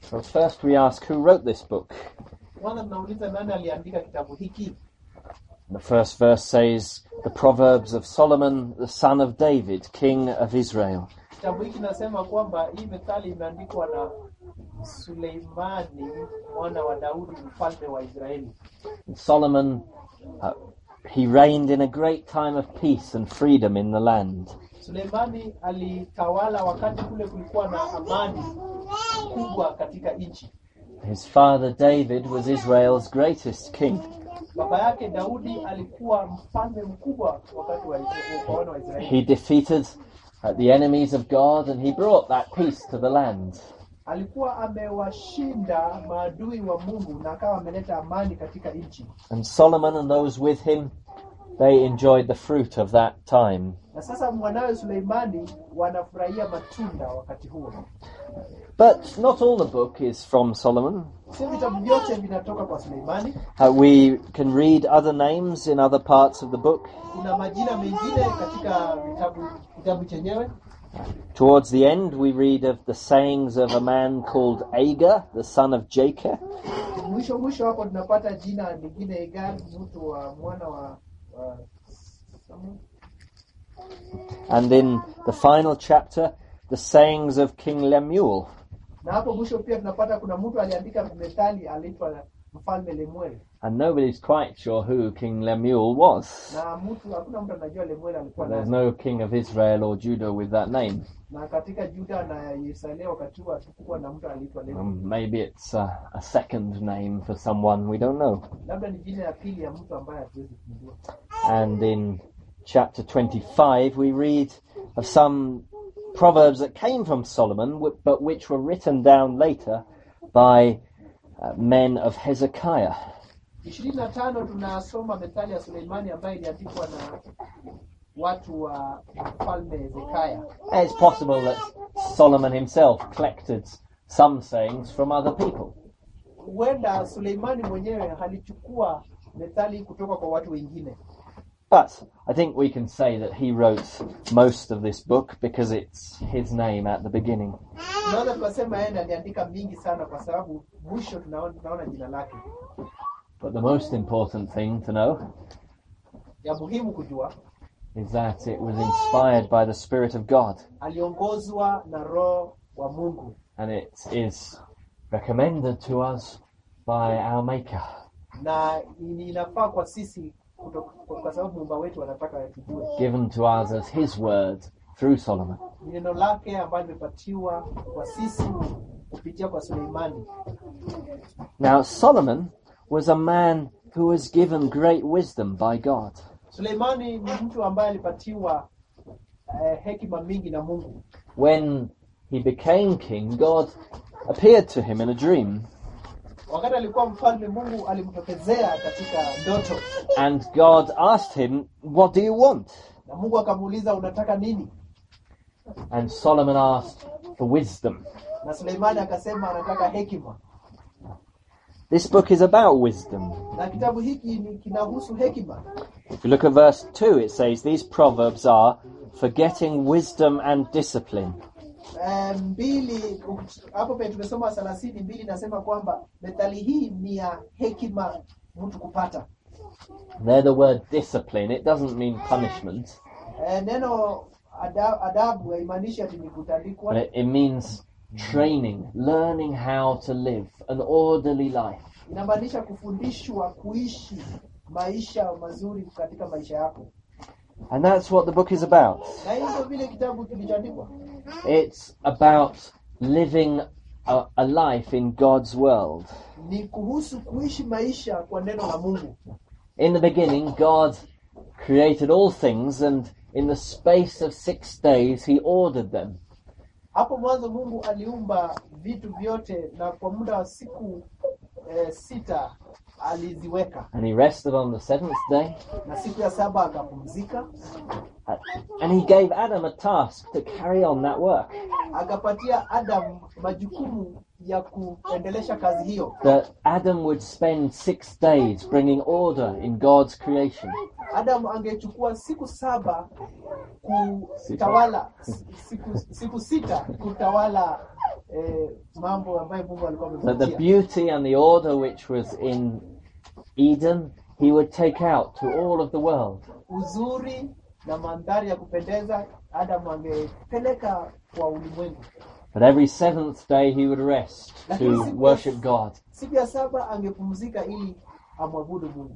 So first we ask who wrote this book. Kwanza tunauliza nani aliandika kitabu hiki? The first verse says, The Proverbs of Solomon, the son of David, king of Israel. Kitabu hiki nasema kwamba hii methali imeandikwa na Suleimani mwana wa Daudi mfalme wa Israeli. Solomon, uh, he reigned in a great time of peace and freedom in the land. Suleimani alitawala wakati kule kulikuwa na amani kubwa katika nchi. His father David was Israel's greatest king. Baba yake Daudi alikuwa mfalme mkubwa wakati wa wa wana wa Israeli. He defeated uh, the enemies of God and he brought that peace to the land. Alikuwa amewashinda maadui wa Mungu na akawa ameleta amani katika nchi. And Solomon and those with him, they enjoyed the fruit of that time. Na sasa mwanawe Suleimani wanafurahia matunda wakati huo. But not all the book is from Solomon. Sio vitabu vyote vinatoka kwa Suleimani. Uh, we can read other names in other parts of the book. Kuna majina mengine katika vitabu kitabu chenyewe. Towards the end, we read of the sayings of a man called Agur, the son of Jacob. Mwisho mwisho hapo tunapata jina lingine Egan, mtu wa mwana wa, wa Samu- And in the final chapter, the sayings of King Lemuel. na hapo mwisho pia tunapata kuna mtu aliandika methali aliitwa mfalme Lemuel, And nobody's quite sure who King Lemuel was. na mtu hakuna mtu anajua Lemuel alikuwa There's nani. no king of Israel or Judah with that name. Na katika Juda na Yerusalemu wakati huo hatukuwa na mtu aliitwa Lemuel. Um, maybe it's uh, a second name for someone we don't know. Labda ni jina ya pili ya mtu ambaye hatuwezi kumjua. And in chapter 25, we read of some proverbs that came from Solomon, wi- but which were written down later by uh, men of Hezekiah. ishirini na tano tunasoma methali ya Suleimani ambayo iliandikwa na watu wa mfalme Hezekia. And It's possible that Solomon himself collected some sayings from other people. Huenda Suleimani mwenyewe alichukua methali kutoka kwa watu wengine, But I think we can say that he wrote most of this book because it's his name at the beginning. tunaweza tukasema yeye ndiye aliandika mingi sana, kwa sababu mwisho tunaona, tunaona jina lake. But the most important thing to know Ya muhimu kujua, is that it was inspired by the Spirit of God aliongozwa na Roho wa Mungu and it is recommended to us by our Maker. na ni- inafaa kwa sisi kutoka, kwa kwa sababu muumba wetu anataka tujue. given to us as his word through Solomon. Ni neno lake ambayo limepatiwa kwa sisi kupitia kwa Suleimani. Now, Solomon was a man who was given great wisdom by God. Suleimani ni mtu ambaye alipatiwa eh, hekima mingi na Mungu. When he became king, God appeared to him in a dream, Wakati alikuwa mfalme, Mungu alimtokezea katika ndoto, and God asked him, What do you want? na Mungu akamuuliza unataka nini? And Solomon asked for wisdom. Na Suleimani akasema anataka hekima. This book is about wisdom. Na kitabu hiki ni kinahusu hekima. If you look at verse 2, it says, These proverbs are for getting wisdom and discipline. Eh, mbili hapo penye tumesoma thelathini mbili nasema kwamba methali hii ni ya hekima mtu kupata. There, the word discipline, it doesn't mean punishment, Eh, neno ada, adabu haimaanishi ati ni kutandikwa, but it, it means training, learning how to live an orderly life. inamaanisha kufundishwa kuishi maisha mazuri katika maisha yako, And that's what the book is about. na hiyo ndio vile kitabu kilichoandikwa. It's about living a, a life in God's world. Ni kuhusu kuishi maisha kwa neno la Mungu. In the beginning, God created all things, and in the space of six days, He ordered them. Hapo mwanzo Mungu aliumba vitu vyote, na kwa muda wa siku eh, sita aliziweka, And He rested on the seventh day, na siku ya saba akapumzika, uh, and He gave Adam a task to carry on that work. akapatia Adam majukumu ya kuendelesha kazi hiyo. That Adam would spend six days bringing order in God's creation. Adam angechukua siku saba kutawala, siku, siku sita kutawala eh, mambo ambayo Mungu alikuwa That the amempatia. beauty and the order which was in Eden, he would take out to all of the world. Uzuri na mandhari ya kupendeza Adamu angepeleka kwa ulimwengu. But every seventh day he would rest to worship God. Siku ya saba angepumzika ili amwabudu Mungu.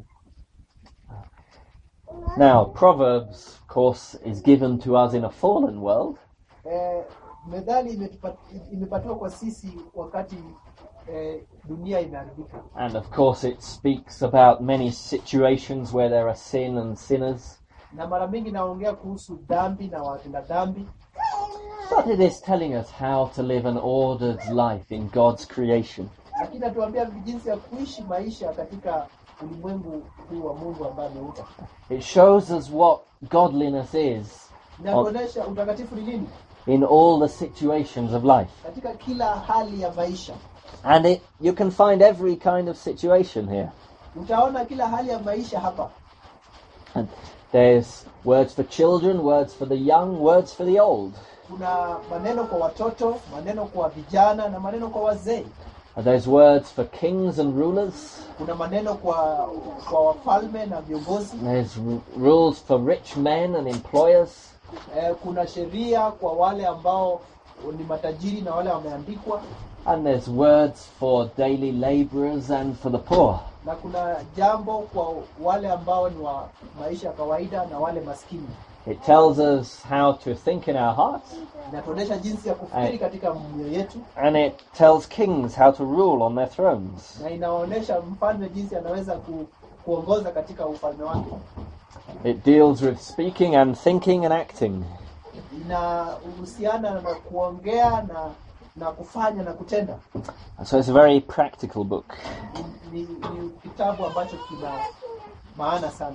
Now, Proverbs, of course, is given to us in a fallen world, Eh, methali imetupa- imepatiwa kwa sisi wakati eh, dunia imeharibika, and of course, it speaks about many situations where there are sin and sinners. na mara mingi naongea kuhusu dhambi na watenda dhambi, But it is telling us how to live an ordered life in God's creation. lakini natuambia jinsi ya kuishi maisha katika ulimwengu huu wa Mungu ambaye ameuta. It shows us what godliness is Inatuonyesha utakatifu ni nini in all the situations of life. katika kila hali ya maisha. And it, you can find every kind of situation here. Utaona kila hali ya maisha hapa. And there's words for children, words for the young, words for the old. Kuna maneno kwa watoto, maneno kwa vijana na maneno kwa wazee. And There's words for kings and rulers. Kuna maneno kwa kwa wafalme na viongozi. There's r- rules for rich men and employers. Eh, kuna sheria kwa wale ambao ni matajiri na wale wameandikwa, And there's words for daily laborers and for the poor. na kuna jambo kwa wale ambao ni wa maisha ya kawaida na wale maskini. It tells us how to think in our hearts, Inatuonyesha jinsi ya kufikiri Aye. katika mioyo yetu, and it tells kings how to rule on their thrones. na inaonyesha mfalme jinsi anaweza ku, kuongoza katika ufalme wake. It deals with speaking and thinking and acting. Inahusiana na kuongea na na kufanya na kutenda. So it's a very practical book. Ni, ni, ni kitabu ambacho kina maana sana.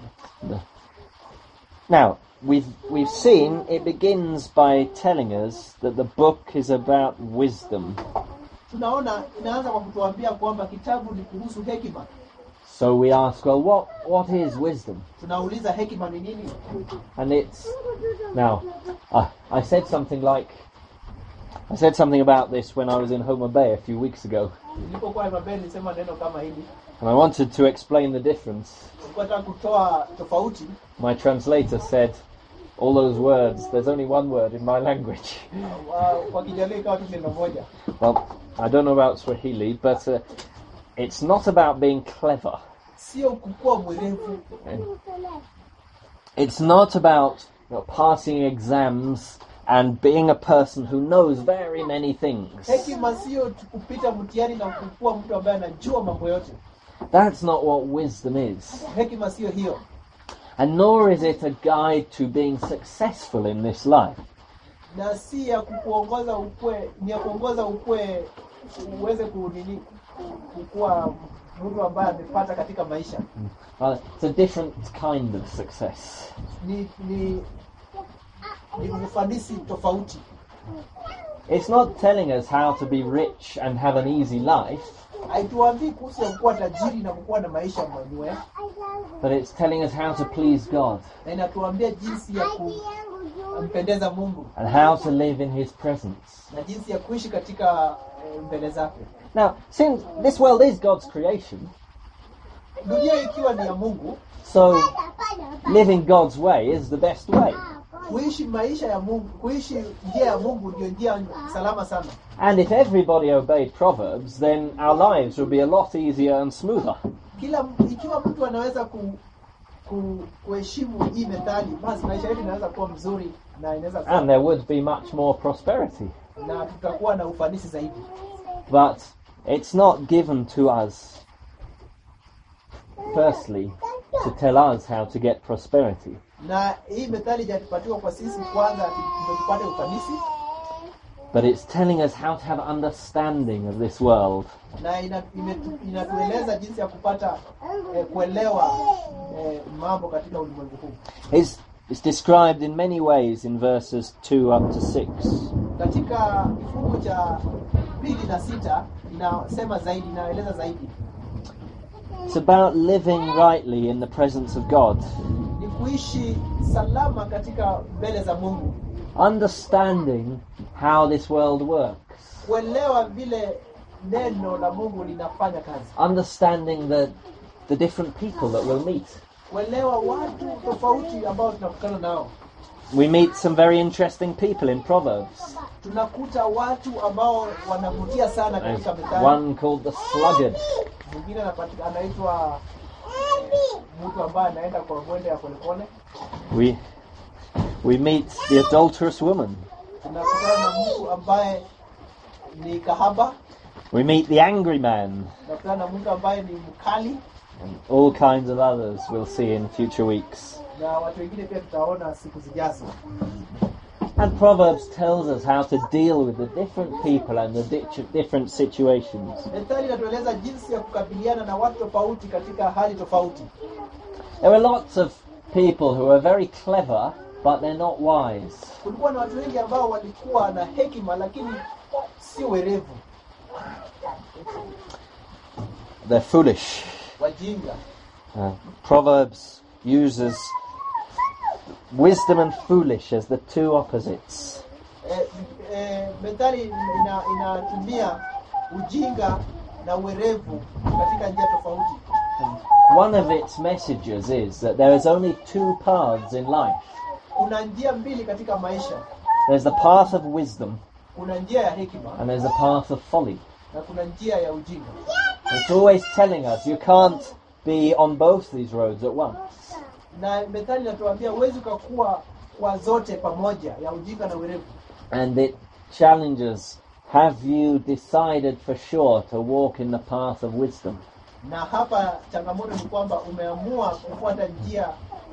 Now, we've, we've seen it begins by telling us that the book is about wisdom. Tunaona inaanza kwa kutuambia kwamba kitabu ni kuhusu hekima. So we ask, well, what, what is wisdom? Tunauliza hekima ni nini? And it's now. I I said something like, I said something about this when I was in Homer Bay a few weeks ago, Nilipokuwa Mabel nilisema neno kama hili, and I wanted to explain the difference. nilikuwa nataka kutoa tofauti. My translator said, all those words. There's only one word in my language. Wa- Kwa Kijaluo ikawa tu neno moja. Well, I don't know about Swahili, but uh, it's not about being clever. Sio kukuwa mwerevu, It's not about you know, passing exams and being a person who knows very many things. hekima sio tu kupita mtihani na kukuwa mtu ambaye anajua mambo yote. That's not what wisdom is. Hekima sio hiyo, And nor is it a guide to being successful in this life. na si ya kukuongoza ukue, ni ya kuongoza ukue uweze kunini kukuwa mtu ambaye amepata katika maisha. Uh, it's a different kind of success. Ni ni ni ufanisi tofauti. It's not telling us how to be rich and have an easy life, Haituambii kuhusu ya kuwa tajiri na kukuwa na maisha mwenyewe, but it's telling us how to please God na inatuambia jinsi ya kumpendeza Mungu and how to live in His presence. na jinsi ya kuishi katika eh, mbele zake. Now, since this world is God's creation, Dunia ikiwa ni ya Mungu, so living God's way is the best way. kuishi maisha ya Mungu, kuishi njia ya Mungu ndio njia salama sana. And if everybody obeyed Proverbs, then our lives would be a lot easier and smoother. Kila ikiwa mtu anaweza ku, ku, kuheshimu hii methali, basi maisha yetu inaweza kuwa mzuri na inaweza And kuwa, there would be much more prosperity. na tutakuwa na ufanisi zaidi. But it's not given to us, firstly, to tell us how to get prosperity. Na hii methali haijapatiwa kwa sisi kwanza ati ndio tupate ufanisi, But it's telling us how to have understanding of this world. na ina- imetu- inatueleza jinsi ya kupata eh, kuelewa eh, mambo katika ulimwengu huu. It's, it's described in many ways in verses 2 up to 6. Katika kifungu cha pili na sita inasema zaidi, inaeleza zaidi It's about living rightly in the presence of God, ni kuishi salama katika mbele za Mungu, understanding how this world works. kuelewa vile neno la mungu linafanya kazi understanding the, the different people that we'll meet. kuelewa watu tofauti ambao tunakutana nao We meet some very interesting people in Proverbs. tunakuta watu ambao wanavutia sana There's katika methali one called the sluggard. mwingine anapatika- anaitwa mtu ambaye anaenda kwa mwendo ya polepole We, we meet the adulterous woman. tunakutana na mtu ambaye ni kahaba We meet the angry man. tunakutana na mtu ambaye ni mkali And all kinds of others we'll see in future weeks. na watu wengine pia tutaona siku zijazo And Proverbs tells us how to deal with the different people and the di- different situations. methali inatueleza jinsi ya kukabiliana na watu tofauti katika hali tofauti There are lots of people who are very clever, but they're not wise. kulikuwa na watu wengi ambao walikuwa na hekima lakini si werevu They're foolish. wajinga Uh, Proverbs uses wisdom and foolish as the two opposites. e, e, methali ina, inatumia ujinga na uwerevu katika njia tofauti One of its messages is that there is only two paths in life. kuna njia mbili katika maisha There's the path of wisdom kuna njia ya hekima and there's the path of folly. na kuna njia ya ujinga It's always telling us you can't be on both these roads at once. na methali inatuambia huwezi ukakuwa kwa zote pamoja ya ujinga na uwerevu And it challenges have you decided for sure to walk in the path of wisdom? na hapa changamoto ni kwamba umeamua kufuata njia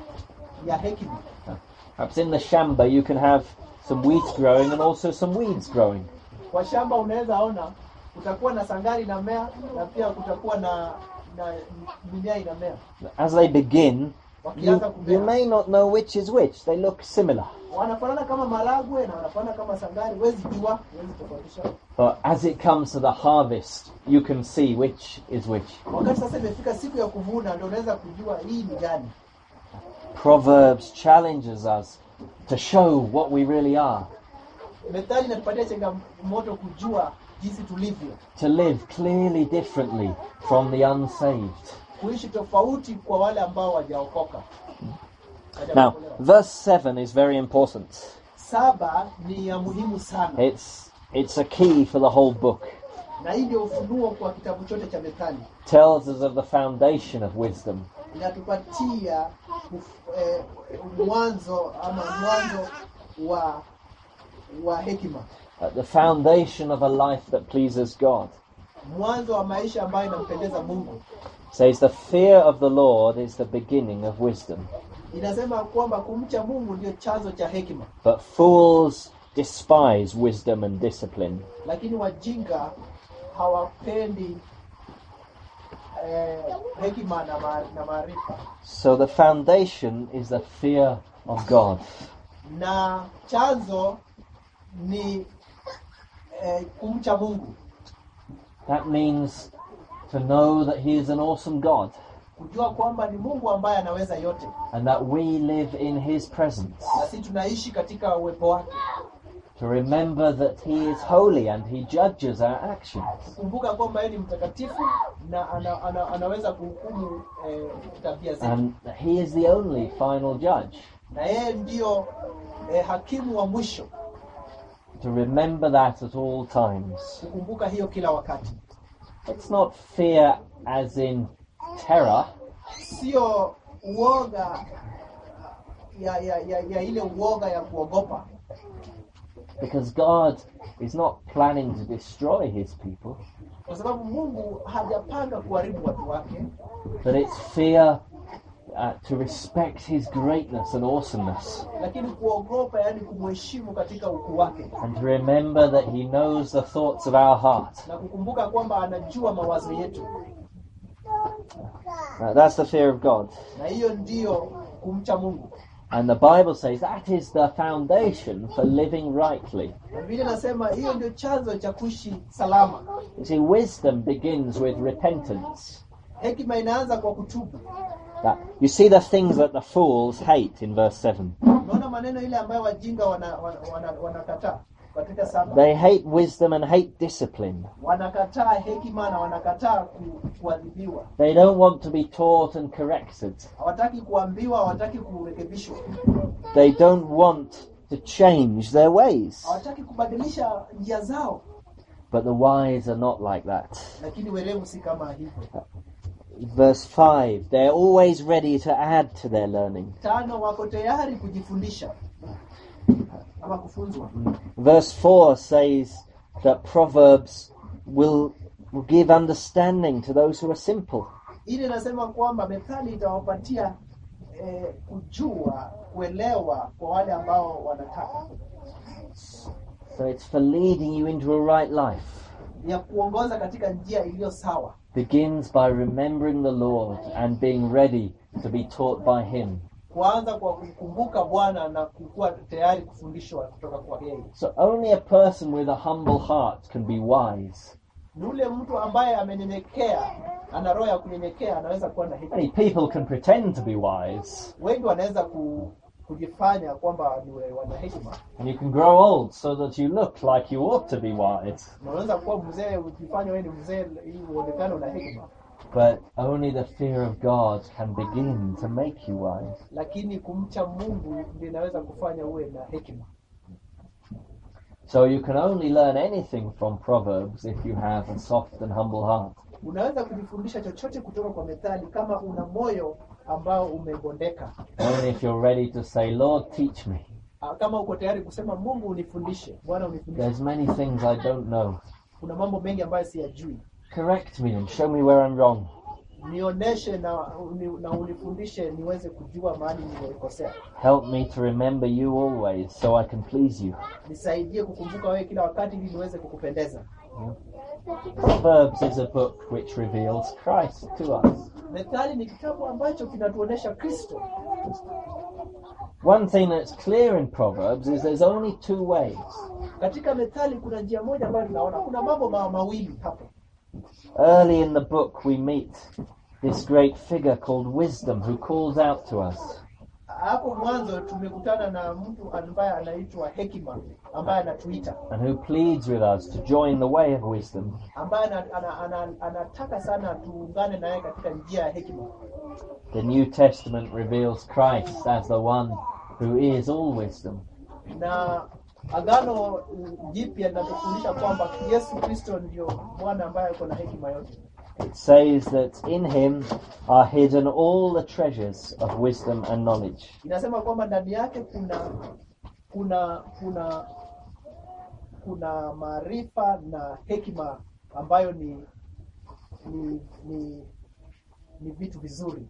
ya hekima Perhaps in the shamba you can have some wheat growing and also some weeds growing. kwa shamba unaweza ona kutakuwa na sangari inamea na pia kutakuwa na na mimea inamea As they begin, you, wakianza you kumea may not know which is which. They look similar. wanafanana kama maragwe na wanafanana kama sangari huwezi jua huwezi tofautisha But as it comes to the harvest, you can see which is which. wakati sasa imefika siku ya kuvuna ndio unaweza kujua hii ni gani Proverbs challenges us to show what we really are, methali inatupatia changamoto kujua jinsi tulivyo to live clearly differently from the unsaved. kuishi tofauti kwa wale ambao wajaokoka Now, Hawajaokolewa. verse 7 is very important. saba ni ya muhimu sana It's, it's a key for the whole book. na hii ndio ufunuo kwa kitabu chote cha methali tells us of the foundation of wisdom. inatupatia uf- eh, mwanzo ama mwanzo wa wa hekima At the foundation of a life that pleases God. mwanzo wa maisha ambayo inampendeza mungu Says the fear of the Lord is the beginning of wisdom. inasema kwamba kumcha mungu ndio chanzo cha hekima But fools despise wisdom and discipline. lakini wajinga hawapendi eh, hekima na ma- na maarifa So the foundation is the fear of God. na chanzo ni eh, kumcha mungu That means to know that He is an awesome God kujua kwamba ni mungu ambaye anaweza yote and that we live in His presence. na sisi tunaishi katika uwepo wake To remember that He is holy and He judges our actions. kumbuka kwamba yeye ni mtakatifu na ana, ana, anaweza kuhukumu eh, tabia zetu And that He is the only final judge. na yeye ndiyo eh, hakimu wa mwisho To remember that at all times. kukumbuka hiyo kila wakati It's not fear as in terror, sio uoga ya, ya, ya, ya ile uoga ya kuogopa because God is not planning to destroy his people, kwa sababu mungu hajapanga kuharibu watu wake but it's fear uh, to respect his greatness and awesomeness, lakini kuogopa yaani kumheshimu katika ukuu wake and to remember that he knows the thoughts of our heart. na kukumbuka kwamba anajua mawazo yetu Uh, that's the fear of God. na hiyo ndiyo kumcha mungu And the Bible says that is the foundation for living rightly. na vile nasema hiyo ndio chanzo cha kuishi salama You see, wisdom begins with repentance. hekima inaanza kwa kutubu That you see the things that the fools hate in verse 7. unaona maneno ile ambayo wajinga wanakataa wana, wana, wanakataa. katika saba They hate wisdom and hate discipline. wanakataa hekima na wanakataa ku- kuadhibiwa They don't want to be taught and corrected. hawataki kuambiwa hawataki kurekebishwa They don't want to change their ways. hawataki kubadilisha njia zao But the wise are not like that. lakini werevu si kama hivyo Verse 5 They're always ready to add to their learning. tano wako tayari kujifundisha ama kufunzwa Verse 4 says that Proverbs will, will give understanding to those who are simple. ili inasema kwamba methali itawapatia eh, kujua kuelewa kwa wale ambao wanataka So it's for leading you into a right life. ya kuongoza katika njia iliyo sawa Begins by remembering the Lord and being ready to be taught by Him. kuanza kwa kumkumbuka bwana na kukuwa tayari kufundishwa kutoka kwa yeye So only a person with a humble heart can be wise. ni ule mtu ambaye amenyenyekea ana roho ya kunyenyekea anaweza kuwa na hekima Many people can pretend to be wise, wengi wanaweza ku, kujifanya kwamba ni we- wana hekima and you can grow old so that you look like you ought to be wise. na unaweza kuwa mzee ukifanya wewe ni mzee ili uonekane una hekima But only the fear of God can begin to make you wise. lakini kumcha mungu ndio inaweza kufanya uwe na hekima So you can only learn anything from Proverbs if you have a soft and humble heart. unaweza kujifundisha chochote kutoka kwa methali kama una moyo ambao umebondeka Only if you're ready to say, Lord, teach me. Ah, kama uko tayari kusema mungu unifundishe bwana unifundishe There's many things I don't know. kuna mambo mengi ambayo siyajui Correct me and show me where I'm wrong. nionyeshe na, uni, na unifundishe niweze kujua mahali nimekosea Help me to remember you always so I can please you. nisaidie kukumbuka wewe kila wakati ili niweze kukupendeza Proverbs is a book which reveals Christ to us. methali ni kitabu ambacho kinatuonyesha kristo One thing that's clear in Proverbs is there's only two ways. katika methali kuna njia moja ambayo tunaona kuna mambo ma, mawili hapo Early in the book, we meet this great figure called Wisdom who calls out to us. hapo mwanzo tumekutana na mtu ambaye anaitwa hekima ambaye anatuita and who pleads with us to join the way of wisdom. ambaye ana, ana, ana, anataka sana tuungane naye katika njia ya hekima The New Testament reveals Christ as the one who is all wisdom. na agano mm, jipya linatufundisha kwamba yesu kristo ndio bwana ambaye ako na hekima yote It says that in him are hidden all the treasures of wisdom and knowledge. inasema kwamba ndani yake kuna kuna kuna kuna maarifa na hekima ambayo ni ni ni, ni vitu vizuri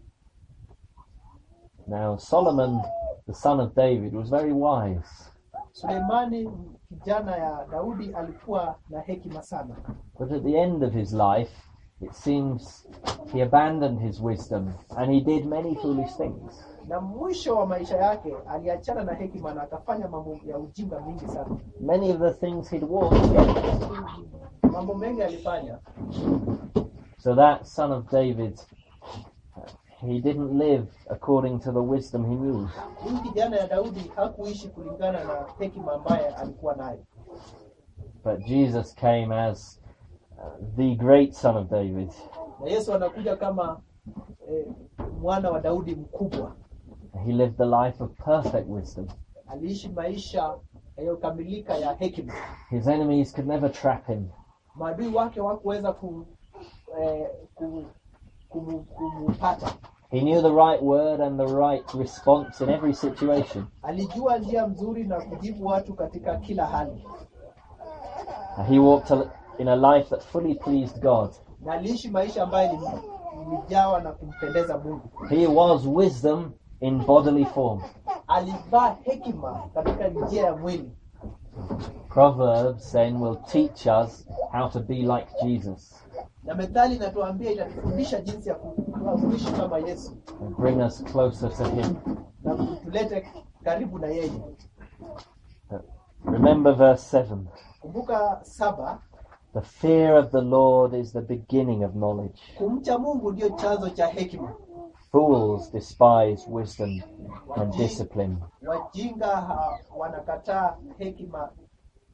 Now, Solomon, the son of David, was very wise, suleimani kijana ya daudi alikuwa na hekima sana but at the end of his life, it seems he abandoned his wisdom and he did many foolish things. na mwisho wa maisha yake aliachana na hekima na akafanya mambo ya ujinga mingi sana Many of the things he'd warned against. mambo mengi alifanya So that son of David, uh, he didn't live according to the wisdom he knew. huyu kijana ya daudi hakuishi kulingana na hekima ambaye alikuwa nayo But Jesus came as uh, the great son of David. na yesu anakuja kama eh, mwana wa daudi mkubwa He lived the life of perfect wisdom. aliishi maisha yaliyokamilika ya hekima His enemies could never trap him. maadui wake wakuweza ku, eh, ku, kumu- kumupata He knew the right word and the right response in every situation. alijua njia mzuri na kujibu watu katika kila hali Uh, He walked a, in a life that fully pleased God. na aliishi maisha ambayo ilijawa na kumpendeza mungu He was wisdom in bodily form. alivaa hekima katika njia ya mwili Proverbs then will teach us how to be like Jesus na methali inatuambia itatufundisha jinsi ya ku- kuishi kama yesu and bring us closer to Him. na kutulete karibu na yeye Remember verse 7. kumbuka saba The fear of the Lord is the beginning of knowledge. kumcha mungu ndio chanzo cha hekima Fools despise wisdom and discipline. wajinga ha, wanakataa hekima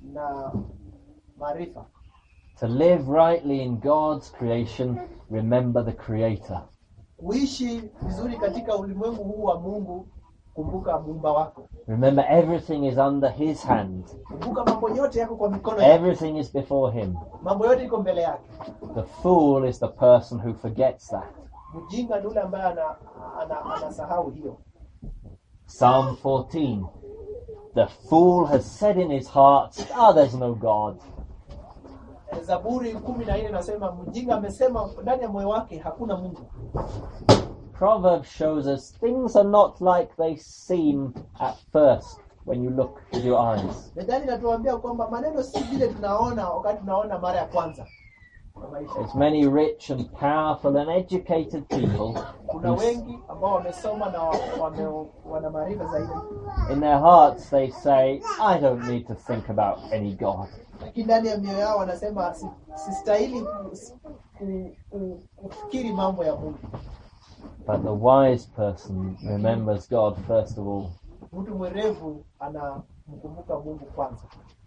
na maarifa. To live rightly in God's creation, remember the Creator. Kuishi vizuri katika ulimwengu huu wa Mungu, kumbuka muumba wako. Remember everything is under His hand. Kumbuka mambo yote yako kwa mikono yake, Everything is before Him. mambo yote iko mbele yake. The fool is the person who forgets that. Mjinga ni yule ambaye ana, ana, anasahau hiyo. Psalm 14. The fool has said in his heart, Ah, there's no God. Zaburi kumi na nne nasema mjinga amesema ndani ya moyo wake hakuna Mungu. Proverbs shows us things are not like they seem at first when you look with your eyes. Methali inatuambia kwamba maneno si vile tunaona wakati tunaona mara ya kwanza kwa maisha. There's many rich and powerful and educated people Kuna who wengi ambao wamesoma na wame, wana maarifa zaidi, in their hearts they say, I don't need to think about any God. lakini ndani ya mioyo yao wanasema "Si- sistahili ku, ku, ku, kufikiri mambo ya Mungu. But the wise person remembers God first of all. Mtu mwerevu anamkumbuka Mungu kwanza.